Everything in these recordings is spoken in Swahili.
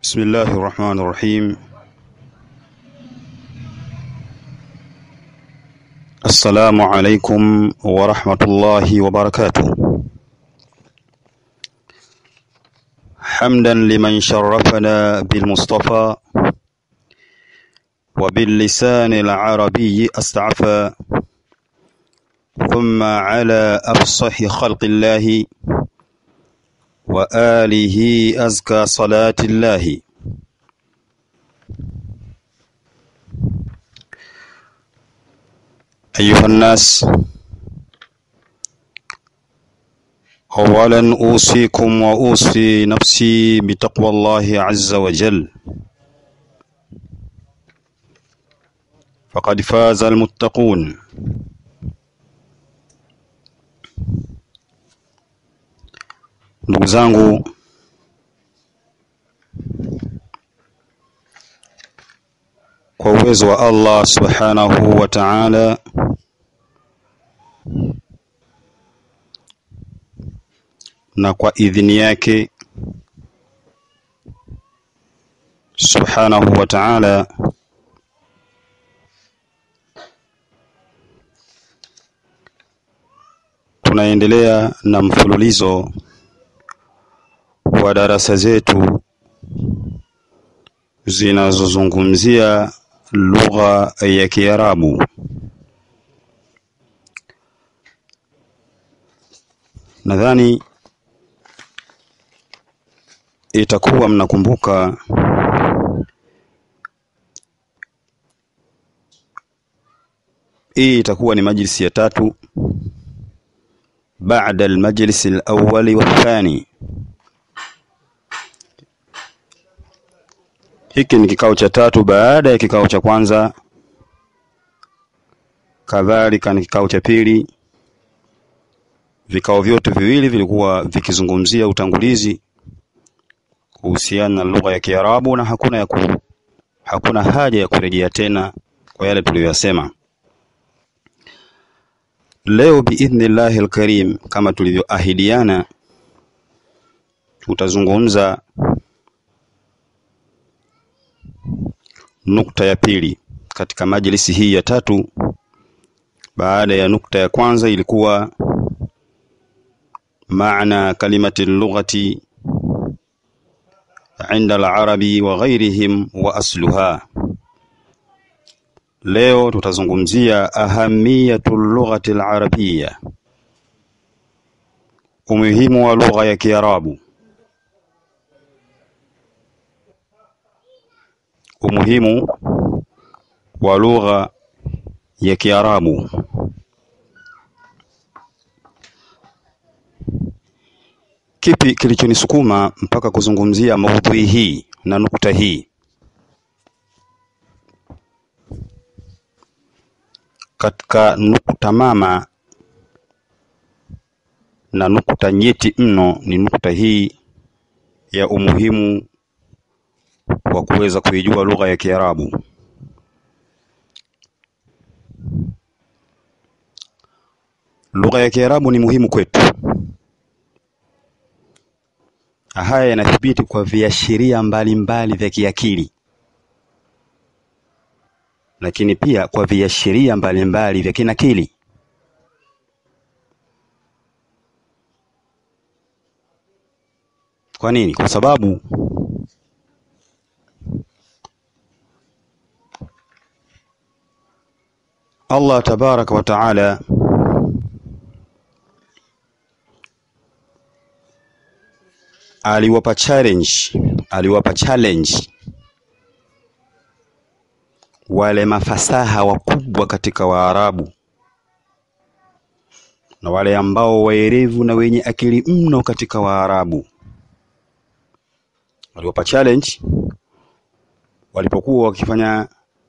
بسم الله الرحمن الرحيم السلام عليكم ورحمة الله وبركاته حمدا لمن شرفنا بالمصطفى وباللسان العربي استعفى ثم على أفصح خلق الله وآله أزكى صلاة الله أيها الناس أولا أوصيكم وأوصي نفسي بتقوى الله عز وجل فقد فاز المتقون ndugu zangu kwa uwezo wa Allah subhanahu wa ta'ala na kwa idhini yake subhanahu wa ta'ala tunaendelea na mfululizo wa darasa zetu zinazozungumzia lugha ya Kiarabu. Nadhani itakuwa mnakumbuka hii itakuwa ni majlisi ya tatu baada almajlis alawwali wathani Hiki ni kikao cha tatu baada ya kikao cha kwanza, kadhalika ni kikao cha pili. Vikao vyote viwili vilikuwa vikizungumzia utangulizi kuhusiana na lugha ya Kiarabu na hakuna ya ku, hakuna haja ya kurejea tena kwa yale tuliyoyasema. Leo biidhnillahi alkarim, kama tulivyoahidiana, tutazungumza nukta ya pili katika majlisi hii ya tatu baada ya nukta ya kwanza ilikuwa maana kalimati lughati inda al-arabi wa ghairihim wa asluha leo tutazungumzia ahamiyatu lughati al-arabiyya umuhimu wa lugha ya Kiarabu umuhimu wa lugha ya Kiarabu. Kipi kilichonisukuma mpaka kuzungumzia maudhui hii na nukta hii? Katika nukta mama na nukta nyeti mno ni nukta hii ya umuhimu wa kuweza kuijua lugha ya Kiarabu. Lugha ya Kiarabu ni muhimu kwetu. Haya yanathibiti kwa viashiria mbalimbali vya kiakili, lakini pia kwa viashiria mbalimbali vya kinakili. Kwa nini? Kwa sababu Allah tabaraka wa taala aliwapa challenge aliwapa challenge wale mafasaha wakubwa katika Waarabu na wale ambao waerevu na wenye akili mno katika Waarabu waliwapa challenge walipokuwa wakifanya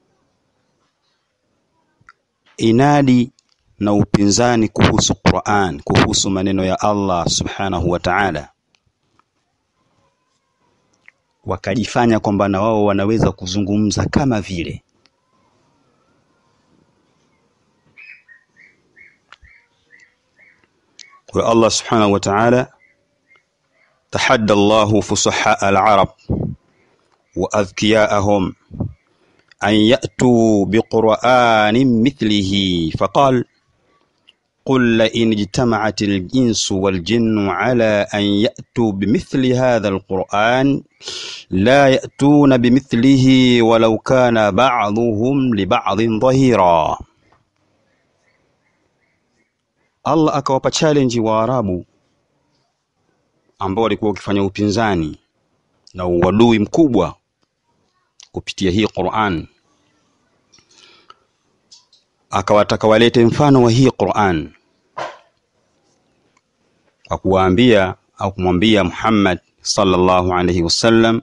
inadi na upinzani kuhusu Qur'an, kuhusu maneno ya Allah subhanahu wa ta'ala, wakajifanya kwamba na wao wanaweza kuzungumza kama vile. Kwa Allah subhanahu wa ta'ala tahadda Allahu fusaha al-arab وأذكياءهم أن يأتوا بقرآن مثله فقال قل لئن اجتمعت الإنس والجن على أن يأتوا بمثل هذا القرآن لا يأتون بمثله ولو كان بعضهم لبعض ظهيرا Allah akawapa challenge Waarabu ambao walikuwa wakifanya upinzani na uadui mkubwa kupitia hii Qur'an, akawataka walete mfano wa hii Qur'an kwa kuwaambia au kumwambia Muhammad sallallahu alaihi wasallam,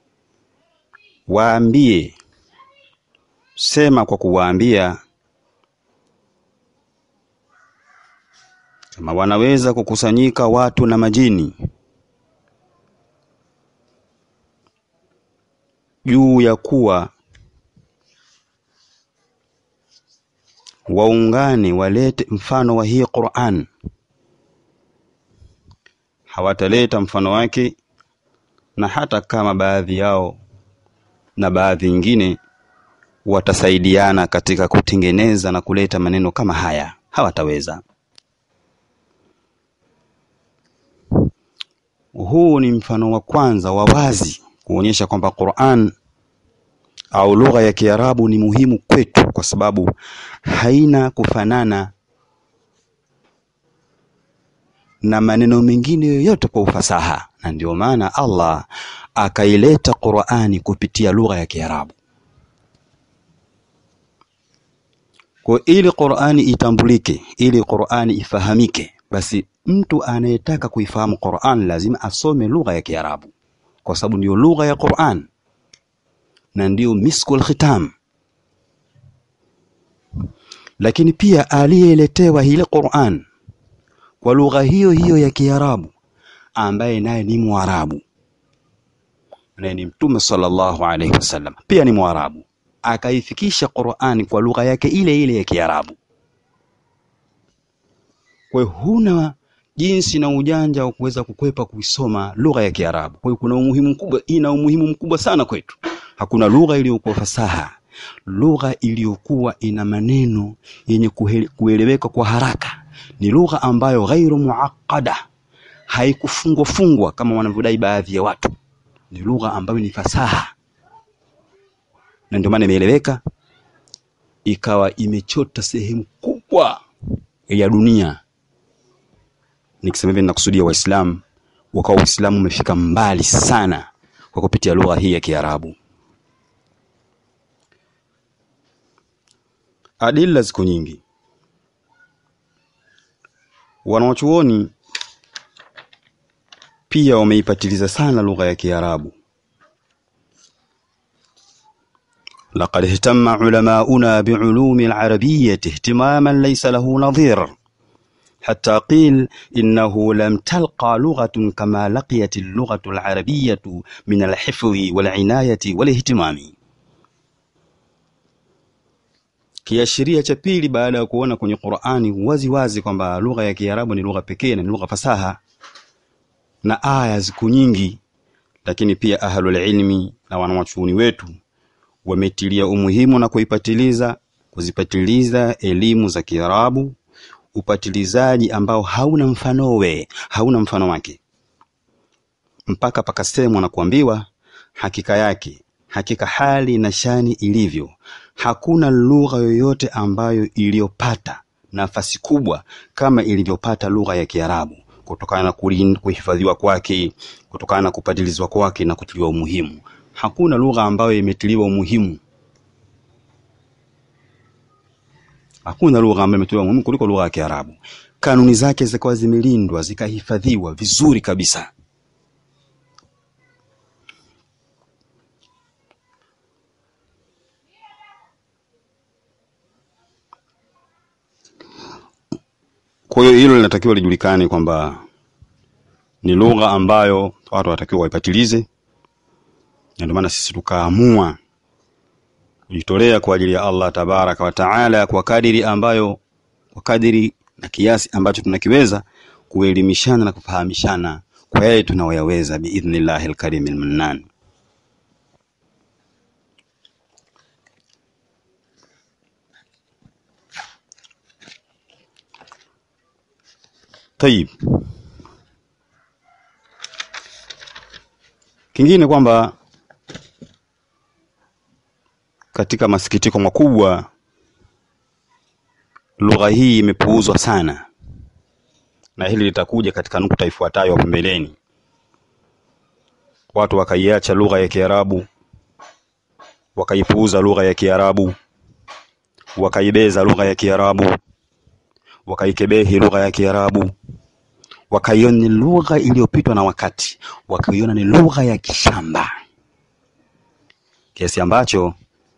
waambie, sema kwa kuwaambia kama wanaweza kukusanyika watu na majini juu ya kuwa waungane walete mfano wa hii Qur'an, hawataleta mfano wake, na hata kama baadhi yao na baadhi nyingine watasaidiana katika kutengeneza na kuleta maneno kama haya, hawataweza. Huu ni mfano wa kwanza wa wazi kuonyesha kwamba Qur'an au lugha ya Kiarabu ni muhimu kwetu kwa sababu haina kufanana na maneno mengine yoyote kwa ufasaha, na ndio maana Allah akaileta Qur'ani kupitia lugha ya Kiarabu. Kwa ili Qur'ani itambulike, ili Qur'ani ifahamike, basi mtu anayetaka kuifahamu Qur'an lazima asome lugha ya Kiarabu kwa sababu ndiyo lugha ya Qur'an na ndiyo miskul khitam. Lakini pia aliyeletewa ile Qur'an kwa lugha hiyo hiyo ya Kiarabu ambaye naye ni Mwarabu, naye ni Mtume sallallahu alaihi wasallam, pia ni Mwarabu, akaifikisha Qur'an kwa lugha yake ile ile ya Kiarabu. Kwa hiyo huna jinsi na ujanja wa kuweza kukwepa kuisoma lugha ya Kiarabu. Kwa hiyo kuna umuhimu mkubwa, ina umuhimu mkubwa sana kwetu. Hakuna lugha iliyokuwa fasaha, lugha iliyokuwa ina maneno yenye kueleweka kwa haraka. Ni lugha ambayo ghairu muaqqada, haikufungwa fungwa kama wanavyodai baadhi ya watu. Ni lugha ambayo ni fasaha, na ndio maana imeeleweka, ikawa imechota sehemu kubwa ya dunia. Nikisema hivi ninakusudia Waislamu, wakawa Uislamu umefika mbali sana kwa kupitia lugha hii ya Kiarabu. Adila ziko nyingi. Wanawachuoni pia wameipatiliza sana lugha ya Kiarabu. Laqad ihtamma ulamauna biulumi alarabiyyati ihtimaman laysa lahu nadhir حتى قيل إنه لم تلقى لغة كما لقيت اللغة العربية من الحفظ والعناية والاهتمام. Kiashiria cha pili baada ya kuona kwenye Qur'ani wazi wazi kwamba lugha ya Kiarabu ni lugha pekee na ni lugha fasaha na aya ziko nyingi, lakini pia ahlul ilmi na wanawachuoni wetu wametilia umuhimu na kuipatiliza kuzipatiliza elimu za Kiarabu upatilizaji ambao hauna mfanowe, hauna mfano wake, mpaka pakasemwa na kuambiwa hakika yake, hakika hali na shani ilivyo, hakuna lugha yoyote ambayo iliyopata nafasi kubwa kama ilivyopata lugha ya Kiarabu, kutokana na kuhifadhiwa kwake, kutokana na kupatilizwa kwake na kutiliwa umuhimu. Hakuna lugha ambayo imetiliwa umuhimu Hakuna lugha ambayo imetolewa muhimu kuliko lugha ya Kiarabu. Kanuni zake zikawa zimelindwa zikahifadhiwa vizuri kabisa. Kwa hiyo hilo linatakiwa lijulikane kwamba ni lugha ambayo watu wanatakiwa waipatilize, na ndio maana sisi tukaamua kujitolea kwa ajili ya Allah tabaraka wa taala kwa kadiri ambayo kwa kadiri na kiasi ambacho tunakiweza kuelimishana na kufahamishana kwa yale tunayoyaweza biidhnillahi alkarim almannan. Tayib. Kingine kwamba katika masikitiko makubwa lugha hii imepuuzwa sana, na hili litakuja katika nukta ifuatayo hapo mbeleni. Watu wakaiacha lugha ya Kiarabu, wakaipuuza lugha ya Kiarabu, wakaibeza lugha ya Kiarabu, wakaikebehi lugha ya Kiarabu, wakaiona ni lugha iliyopitwa na wakati, wakaiona ni lugha ya kishamba, kiasi ambacho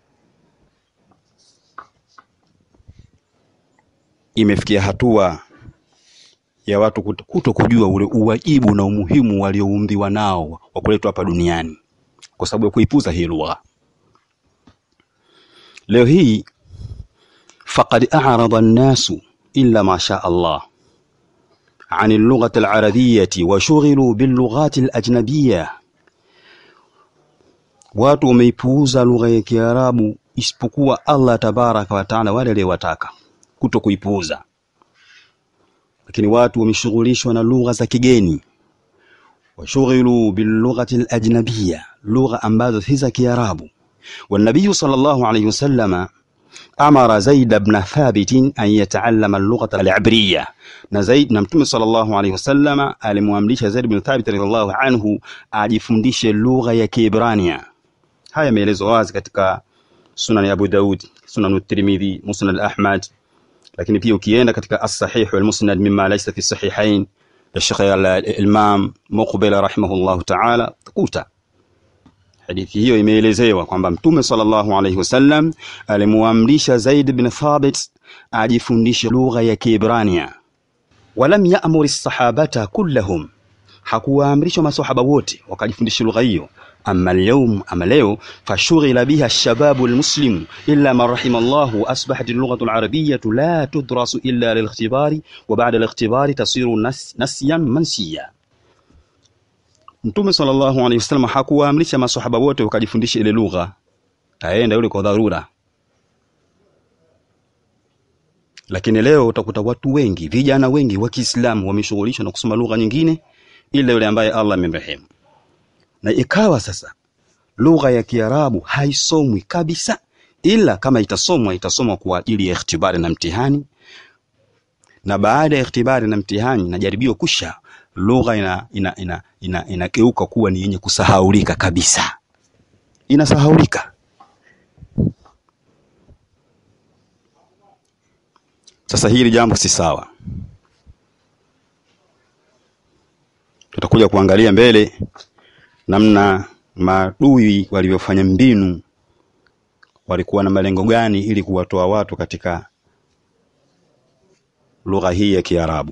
imefikia hatua ya watu kuto kujua ule uwajibu na umuhimu walioumbiwa nao wa kuletwa hapa duniani kwa sababu ya kuipuza hii lugha. Leo hii faqad a'rada an-nasu illa ma sha Allah عن اللغة العربية وشغلوا باللغات الأجنبية watu wameipuuza lugha ya Kiarabu isipokuwa Allah tabaraka wa taala wale aliyowataka kuto kuipuuza, lakini watu wameshughulishwa na lugha za kigeni, washughilu bilughati alajnabiyya, lugha ambazo si za Kiarabu. Wanabiyu sallallahu alayhi wasallama amara Zaid ibn Thabit an yataallama al-lughata al-ibriyya, na Zaid na Mtume sallallahu alayhi wasallama alimwamrisha Zaid ibn Thabit radhiallahu anhu ajifundishe lugha ya Kiebrania. Haya yameelezwa wazi katika Sunan ya Abu Daud, Sunan at-Tirmidhi, Musnad Ahmad, lakini pia ukienda katika as-Sahih wal Musnad mimma laysa fi sahihain ya Sheikh al-Imam Muqbil rahimahullahu ta'ala, takuta hadithi hiyo imeelezewa kwamba Mtume sallallahu alayhi wasallam alimuamrisha Zaid bin Thabit ajifundishe lugha ya Kiebrania. Walam ya'mur as-sahabata kullahum, hakuwaamrishwa masahaba wote wakajifundisha lugha hiyo. Amma al-yawm, ama leo fashughila biha ash-shababu al-muslimu illa man rahima Allahu asbahat al-lughatu al-arabiyyatu la tudrasu illa lil-ikhtibari wa ba'da al-ikhtibari tasiru nas, nasyan mansiya Mtume sallallahu alaihi wasallam hakuwaamrisha maswahaba wote wakajifundisha ile lugha, taenda yule kwa dharura. Lakini leo utakuta watu wengi, vijana wengi wa Kiislamu wameshughulishwa na kusoma lugha nyingine ila yule ambaye Allah amemrehemu, na ikawa sasa lugha ya Kiarabu haisomwi kabisa, ila kama itasomwa itasomwa kwa ajili ya ikhtibari na mtihani, na baada ya ikhtibari na mtihani na jaribio kusha lugha ina ina ina ina inageuka kuwa ni yenye kusahaulika kabisa, inasahaulika. Sasa hili jambo si sawa, tutakuja kuangalia mbele namna maadui walivyofanya mbinu, walikuwa na malengo gani ili kuwatoa watu katika lugha hii ya Kiarabu.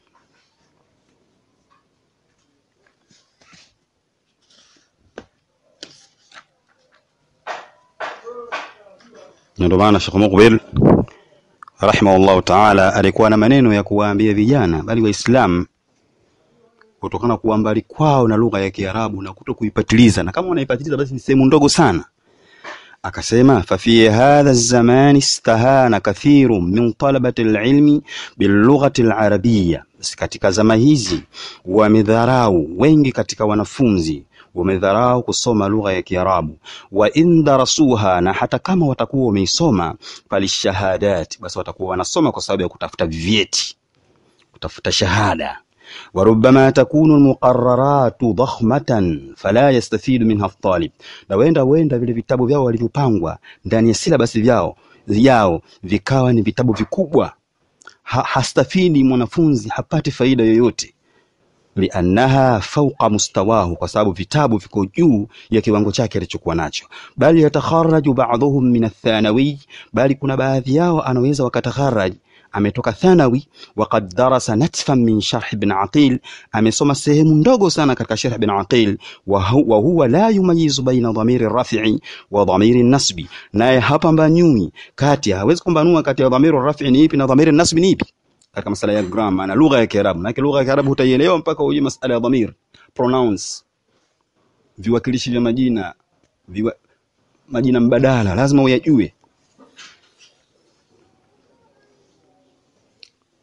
Ndio maana Sheikh Muqbil rahimahullahu ta'ala alikuwa na maneno ya kuwaambia vijana bali Waislamu kutokana kuwa mbali kwao na lugha ya Kiarabu na kuto kuipatiliza, na kama wanaipatiliza basi ni sehemu ndogo sana. Akasema fa fi hadha zaman istahana kathiru min talabati alilmi bilughati alarabiyya, basi katika zama hizi wamedharau wengi katika wanafunzi wamedharau kusoma lugha ya Kiarabu. wa in darasuha, na hata kama watakuwa wameisoma falishahadat, basi watakuwa wanasoma kwa sababu ya kutafuta vyeti, kutafuta shahada. wa rubbama takunu almuqarraratu dakhmatan fala yastafidu minha at-talib, na wenda wenda vile vitabu vyao walivyopangwa ndani ya silabasi vyao yao vikawa ni vitabu vikubwa, ha, hastafidi mwanafunzi, hapati faida yoyote liannaha fauqa mustawahu, kwa sababu vitabu viko juu ya kiwango chake alichokuwa nacho. Bali yatakharaju ba'dhuhum min athanawi, bali kuna baadhi yao anaweza wakatakharaj ametoka thanawi, waqad darasa natfan min sharh ibn Aqil, amesoma sehemu ndogo sana katika sharh ibn Aqil, wa huwa la yumayizu baina dhamiri rafi'i wa dhamiri nasbi, naye hapambanui kati, hawezi kumbanua kati ya dhamiri rafi'i ni ipi na dhamiri nasbi ni ipi katika masala ya grammar na lugha ya Kiarabu. Maana lugha ya Kiarabu utaielewa mpaka ujue masala ya dhamir, pronouns, viwakilishi vya majina, viwa, majina mbadala lazima uyajue. Kwa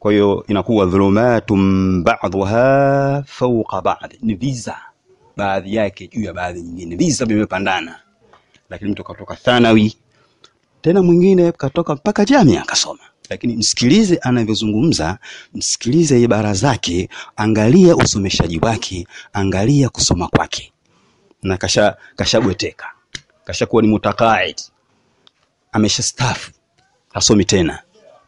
kwa hiyo inakuwa dhulumatun ba'dhuha fawqa ba'd ni visa baadhi yake juu ya baadhi nyingine visa vimepandana lakini mtu katoka thanawi tena mwingine katoka mpaka jamia akasoma lakini msikilize anavyozungumza msikilize ibara zake angalia usomeshaji wake angalia kusoma kwake na kasha kashabweteka kashakuwa ni mutaqaid ameshastafu hasomi tena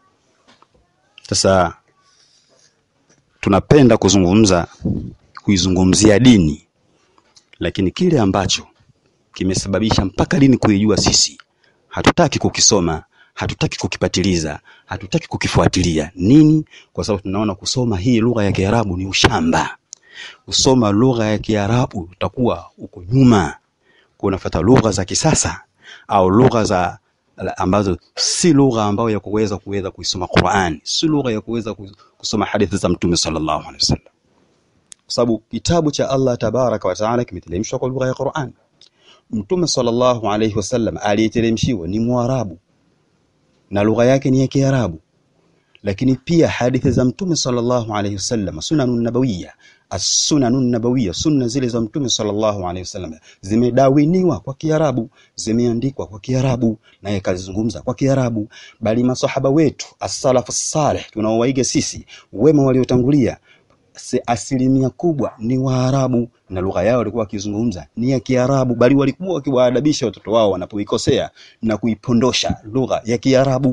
sasa tunapenda kuzungumza kuizungumzia dini lakini kile ambacho kimesababisha mpaka dini kuijua sisi hatutaki kukisoma hatutaki kukipatiliza hatutaki kukifuatilia nini kwa sababu tunaona kusoma hii lugha ya Kiarabu ni ushamba kusoma lugha ya Kiarabu utakuwa uko nyuma kunafuata lugha za kisasa au lugha za ambazo si lugha ambayo ya kuweza kuweza kuisoma Qur'an si lugha ya kuweza kusoma hadithi za Mtume sallallahu alaihi wasallam kwa sababu kitabu cha Allah tabaraka wa taala kimeteremshwa kwa lugha ya Qur'an Mtume sallallahu alaihi wasallam aliyeteremshiwa ni Mwarabu na lugha yake ni ya Kiarabu lakini pia hadithi za Mtume sallallahu alaihi wasallam sunanun nabawiyya as-sunanun nabawiyya sunna zile za Mtume sallallahu alaihi wasallam zimedawiniwa kwa Kiarabu zimeandikwa kwa Kiarabu naye kalizungumza kwa Kiarabu bali masahaba wetu as-salafu salih tunaowaiga sisi wema waliotangulia asilimia kubwa ni Waarabu na lugha yao walikuwa wakizungumza ni ya Kiarabu, bali walikuwa wakiwaadabisha watoto wao wanapoikosea na kuipondosha lugha ya Kiarabu.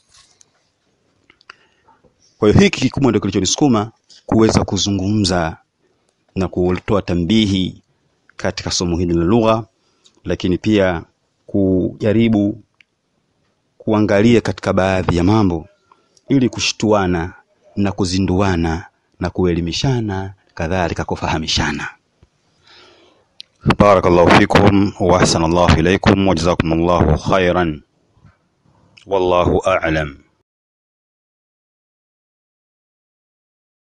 Kwa hiyo hiki kikubwa ndio kilichonisukuma kuweza kuzungumza na kutoa tambihi katika somo hili la lugha, lakini pia kujaribu kuangalia katika baadhi ya mambo ili kushtuana na kuzinduana na kuelimishana kadhalika kufahamishana. Barakallahu fikum wa ahsanallahu ilaykum wa jazakumullahu khairan wallahu a'lam.